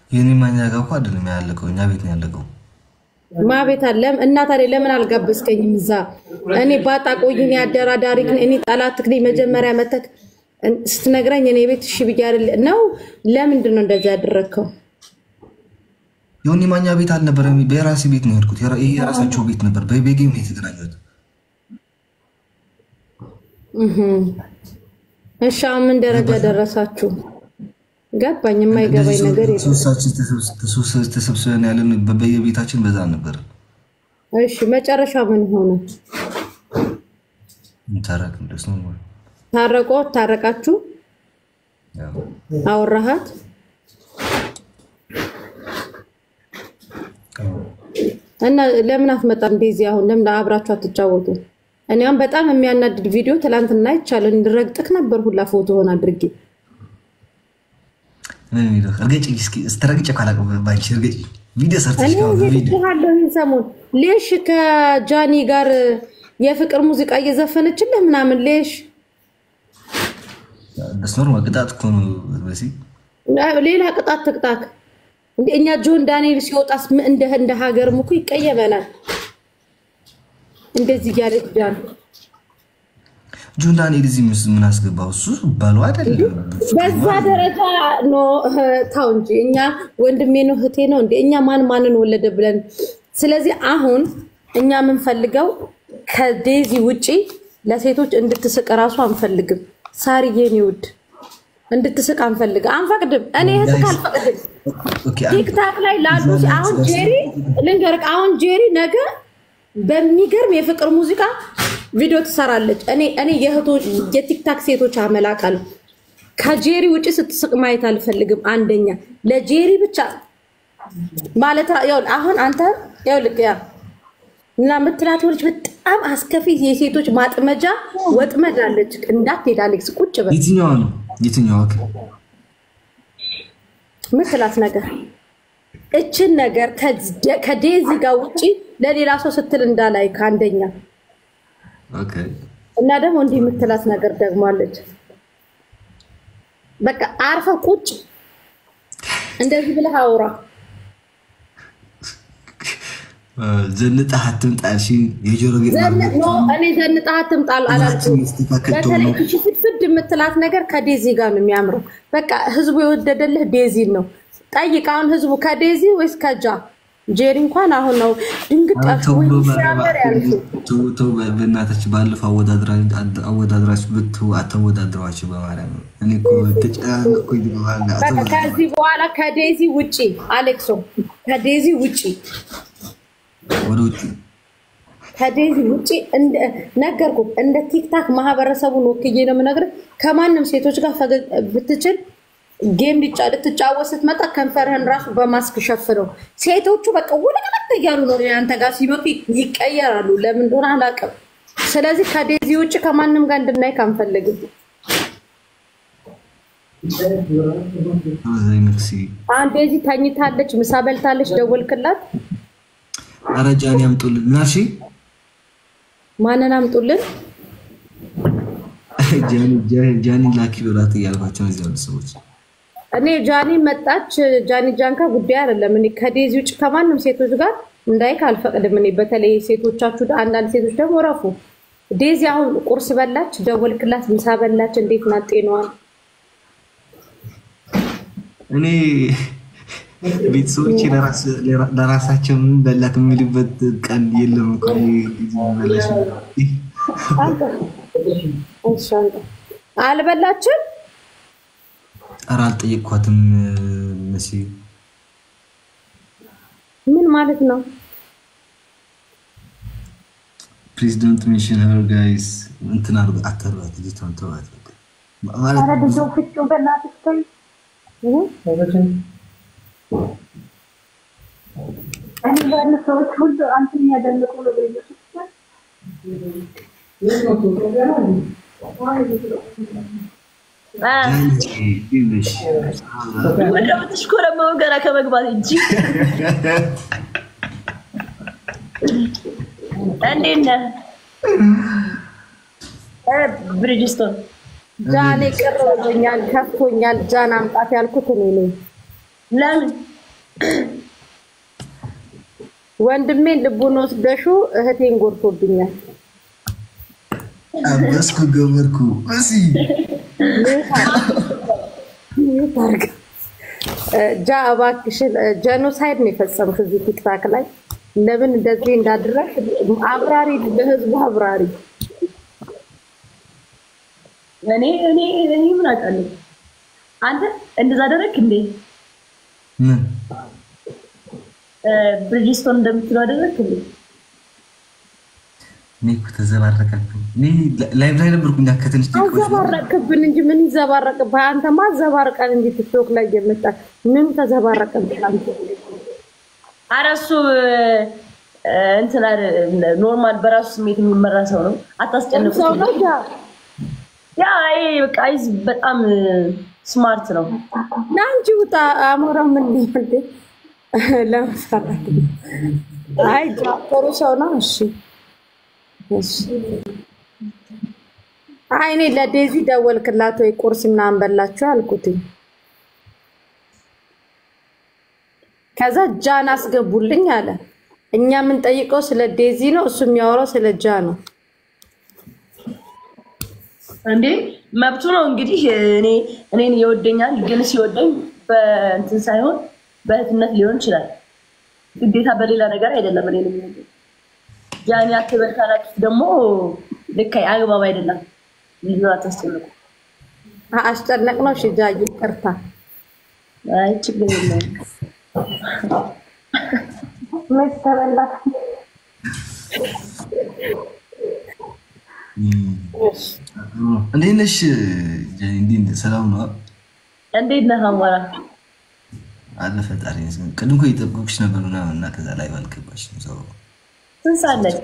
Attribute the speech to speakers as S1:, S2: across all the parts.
S1: የኔ ማኛ ጋር እኮ አይደለም ያለቀው፣ እኛ ቤት ነው ያለቀው።
S2: ማ ቤት አለም እና ታዲያ ለምን አልጋበዝከኝም? እዛ እኔ ባጣ ቆይን አደራዳሪ እኔ ጠላትክ ነኝ። መጀመሪያ መተክ ስትነግረኝ እኔ ቤት እሺ ብዬ አይደል ነው። ለምንድን ነው እንደዚህ ያደረግከው?
S1: የሆኒ ማኛ ቤት አልነበረም፣ በራሴ ቤት ነው የሄድኩት። የራ- ይሄ የራሳቸው ቤት ነበር። በቤጌም ነው የተገናኙት።
S2: እህም። እሺ አሁን ምን ደረጃ ደረሳችሁ? ገባኝ። የማይገባኝ ነገር የለም።
S1: ሶስታችን ተሰብስ- ተሰብስበን ያለን በየቤታችን በዛ ነበር።
S2: እሺ መጨረሻ ምን ሆነ?
S1: ታረቅ ደስ ነው ማለት
S2: ታረቆ ታረቃችሁ?
S1: ያው
S2: አወራሃት? እና ለምን አትመጣም? እንደዚህ አሁን ለምን አብራችሁ አትጫወቱ? እኔ አሁን በጣም የሚያናድድ ቪዲዮ ትላንትና ይቻለን እንድረግጥክ ነበር ሁላ ፎቶ ሆን አድርጌ
S1: ምን የሚለው እርገጭ እስኪ ስትረግጭ ካላቀ ባንቺ እርገጭ ቪዲዮ ሰርተሽ
S2: እኔ
S1: ነው ቪዲዮ
S2: ይሄድሃለሁ ይህን ሰሞን ሌሽ ከጃኒ ጋር የፍቅር ሙዚቃ እየዘፈነችልህ ምናምን ሌሽ
S1: ደስ ኖርማል ቅጣት እኮ ነው በሲ
S2: ሌላ ቅጣት ትቅጣክ እንደ እኛ ጆን ዳንኤል ሲወጣስ ምን እንደ እንደ ሀገርም እኮ ይቀየመናል። እንደዚህ እያለች ጃን
S1: ጆን ዳንኤል እዚህ ምስ ምን አስገባው? እሱ ባሉ አይደለም
S2: በዛ ደረጃ ኖ ታው እንጂ እኛ ወንድሜ ነው እህቴ ነው እንደ እኛ ማን ማንን ወለደ ብለን። ስለዚህ አሁን እኛ የምንፈልገው ከዴዚ ውጪ ለሴቶች እንድትስቅ እራሱ አንፈልግም። ሳርዬን ይውድ እንድትስቅ አንፈልግም፣ አንፈቅድም። እኔ እህትህ አልፈቅድም።
S1: ኦኬ አንድ
S2: ቲክታክ ላይ ላሉ አሁን ጄሪ ልንገርህ፣ አሁን ጄሪ ነገ በሚገርም የፍቅር ሙዚቃ ቪዲዮ ትሰራለች። እኔ እኔ የእህቶች የቲክታክ ሴቶች አመላቃለሁ። ከጄሪ ውጭ ስትስቅ ማየት አልፈልግም። አንደኛ ለጄሪ ብቻ ማለት ይኸውልህ፣ አሁን አንተ ይኸውልህ ያ እና የምትላት ልጅ በጣም አስከፊ የሴቶች ማጥመጃ ወጥመድ አለች። እንዳትሄድ አሌክስ፣ ቁጭ በል
S1: የትኛዋ ነው የትኛዋ? ኦኬ
S2: ምትላት ነገር እችን ነገር ከደ- ከዴዚ ጋር ውጭ ለሌላ ሰው ስትል እንዳላይ ከአንደኛ
S1: ኦኬ
S2: እና ደግሞ እንዲህ የምትላት ነገር ደግሞ አለች። በቃ አርፈ ቁጭ እንደዚህ ብለህ አውራ።
S1: ዘንጠህ አትምጣ ያልሽኝ የጆሮ ጌጥ
S2: ዘን- ኖ እኔ ዘንጣህ አትምጣል አላልኩም።
S1: ማስተካከል ጥሩ
S2: በተለይ
S1: ነው።
S2: እሺ ፍድፍድ የምትላት ነገር ከዴዚ ጋር ነው የሚያምረው። በቃ ህዝቡ የወደደልህ ዴዚን ነው። ጠይቅ አሁን ህዝቡ ከዴዚ ወይስ ከጃ? ጄሪ እንኳን አሁን ነው ድንግጥ ያልኩት፣
S1: ተው
S2: ወይ
S1: በ-
S2: ሲያምር ያልኩት።
S1: ተው ተው በ- በእናታችሁ ባለፈው አወዳድራ- አወዳድራችሁ ብት አተወዳድሯቸው በማርያም ነው። እኔ እኮ ተጨናነኩኝ በኋላ
S2: በቃ
S1: አተወዳድራ-
S2: ከዚህ በኋላ ከዴዚ ውጪ አሌክሶ፣ ከዴዚ ውጪ
S1: ወደ ውጭ
S2: ከዴዚ ውጪ እንደ- ነገርኩህ። እንደ ቲክታክ ማህበረሰቡን ወክዬ ነው የምነግርህ። ከማንም ሴቶች ጋር ፈገግ ብትችል ጌም ሊጫ- ልትጫወት ስትመጣ ከንፈርህን ራሱ በማስክ ሸፍነው። ሴቶቹ በቃ ውልቅልቅ እያሉ ነው አንተ ጋር ሲመጡ ይቀየራሉ። ለምን እንደሆነ አላውቅም። ስለዚህ ከዴዚ ውጭ ከማንም ጋር እንድናይ አንፈልግም።
S1: አብዛኝ መክሲ
S2: አሁን ዴዚ ተኝታለች፣ ምሳ በልታለች። ደወልክላት?
S1: ኧረ ጃኒ ያምጡልን ናሺ
S2: ማንን አምጡልን?
S1: ጃኒ ላኪ በላት እያልኳቸው ነው እዚህ ያሉ ሰዎች
S2: እኔ ጃኒ መጣች ጃኒ ጃንካ ጉዳይ አይደለም። እኔ ከዴዚ ውጭ ከማንም ሴቶች ጋር እንዳይክ አልፈቅድም። እኔ በተለይ ሴቶቻችሁ፣ አንዳንድ ሴቶች ደግሞ ረፉ። ዴዚ አሁን ቁርስ በላች፣ ደወልክላት፣ ምሳ በላች፣ እንዴት ናት ጤናዋን?
S1: እኔ ቤተሰቦች ለራሳቸው ምን በላት የሚልበት ቀን የለም እኮ እኔ ጊዜ መለሽ
S2: አንተ እሺ፣ አንተ አልበላችም?
S1: ኧረ አልጠየቅኳትም መሲ
S2: ምን ማለት ነው?
S1: ፕሬዚደንት ሚሽን ሄር ጋይስ እንትን አድርጎ አተሯት ልጅቷን ተዋት በቃ። ማለት
S3: ኧረ ልጆ ፍጩ በእናትሽ ተይ። እኔ ያሉ ሰዎች ሁሉ አንተን የሚያደንቁ ነው። በኢየሱስ ስም
S1: ይልሽ
S4: እንደምትሽኮረመው ገና ከመግባት እንጂ እንዴት ነህ እ ብሪጅስቶን?
S2: ጃኔ ቅር ብሎኛል፣ ከፍቶኛል። ጃን አምጣት ያልኩት እኔ ነኝ።
S4: ለምን
S2: ወንድሜን ልቡን ወስደሹ እህቴን ጎድቶብኛል።
S1: አበስኩ ገበርኩ እሲ
S2: ታርጋ ጃ እባክሽን ጀኖሳይድ ነው የፈጸምክ እዚህ ቲክታክ ላይ ለምን እንደዚህ እንዳደረግ አብራሪ፣ ለህዝቡ አብራሪ።
S4: እኔ እኔ እኔ ምን አውቃለሁ? አንተ እንደዛ አደረግክ እንዴ?
S1: ምን
S4: ብሪጅስቶን እንደምትለው አደረግክ እንዴ?
S1: እኔ እኮ ተዘባረቀብኝ። እኔ ላይቭ ላይ ነበርኩኝ ከትንሽ ደቂቃዎች በኋላ።
S2: አዘባረቅብን እንጂ ምን ይዘባረቅብህ? አንተማ አዘባርቀን እንጂ ቲክቶክ ላይ እየመጣ ምን ተዘባረቅብህ? አንተ
S4: ኧረ እሱ እንትን ኖርማል በራሱ ስሜት የሚመራ ሰው ነው። አታስጨንቁት።
S2: ሰው ነው ጃ
S4: ያ ይሄ በቃ አይዝ በጣም ስማርት ነው።
S2: ና እንጂ ውጣ። አሞራው ምን ሊሆን ለመሰራት አይ ጃ ጥሩ ሰው ነው። እሺ እሺ። አይ እኔ ለዴዚ ደወልክላት ወይ ቁርስ ምናምን በላችሁ አልኩትኝ። ከዛ ጃን አስገቡልኝ አለ። እኛ የምንጠይቀው ስለ ዴዚ ነው፣ እሱ የሚያወራው ስለ ጃ ነው።
S4: እንዴ መብቱ ነው እንግዲህ። እኔ እኔን ይወደኛል፣ ግን ሲወደኝ በእንትን ሳይሆን በእህትነት ሊሆን ይችላል። ግዴታ በሌላ ነገር አይደለም። እኔን የሚወደኝ ጃኒ አትበል ካላችሁ ደግሞ ልክ አግባብ አይደለም። ልዩ አታስጨንቁ።
S2: አ- አስጨነቅ ነው። እሺ ጃ ይቅርታ።
S4: አይ ችግር የለውም።
S3: መች ተበላሽ?
S1: እንዴት ነሽ ጀኒ? እንዴት ነሽ? ሰላም ነው
S4: እንዴት ነህ አማራ?
S1: አለ ፈጣሪ ይመስገን። ቅድም እኮ እየጠበኩሽ ነበር ምናምን እና ከዛ ላይ ባልገባሽም ሰው
S4: ስንት ሰዓት ነች?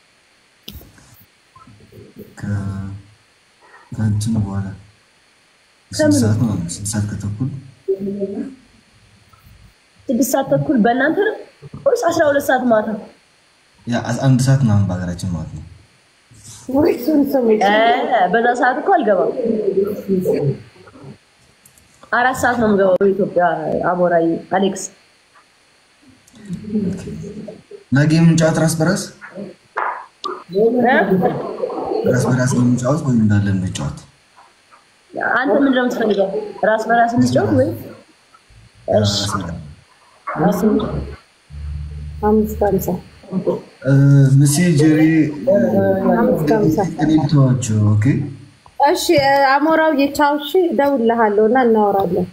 S1: ከ- ከእንትኑ በኋላ ስንት ሰዓት ነው? ስንት ሰዓት ከተኩል
S4: ስድስት ሰዓት ተኩል በእናንተ ነው ወይስ አስራ ሁለት ሰዓት ማታ?
S1: ያ አንድ ሰዓት ምናምን በሀገራችን ማለት ነው።
S2: ወይ እሱን ስሙ።
S4: እ በዛ ሰዓት እኮ አልገባም። አራት ሰዓት ነው የምገባው በኢትዮጵያ። አሞራይ አሌክስ
S1: ነገ የምንጫወት ራስ በራስ ራስ በራስ ነው የምንጫወት ወይም እንዳለ እንጫወት?
S4: አንተ ምንድን ነው የምትፈልገው? ራስ በራስ እንጫወት ወይ? እሺ ራስ
S2: አምስት ሃምሳ
S1: ምሴ ጀሪ
S2: አምስት ሃምሳ
S1: እኔ ብተዋቸው ኦኬ
S2: እሺ አሞራው የቻው እሺ፣ እደውልልሃለሁ እና እናወራለን።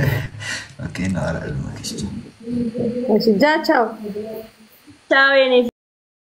S1: ኦኬ እናወራለን። ኦኬ እሺ።
S2: እሺ ጃ ቻው።
S4: ቻው የኔ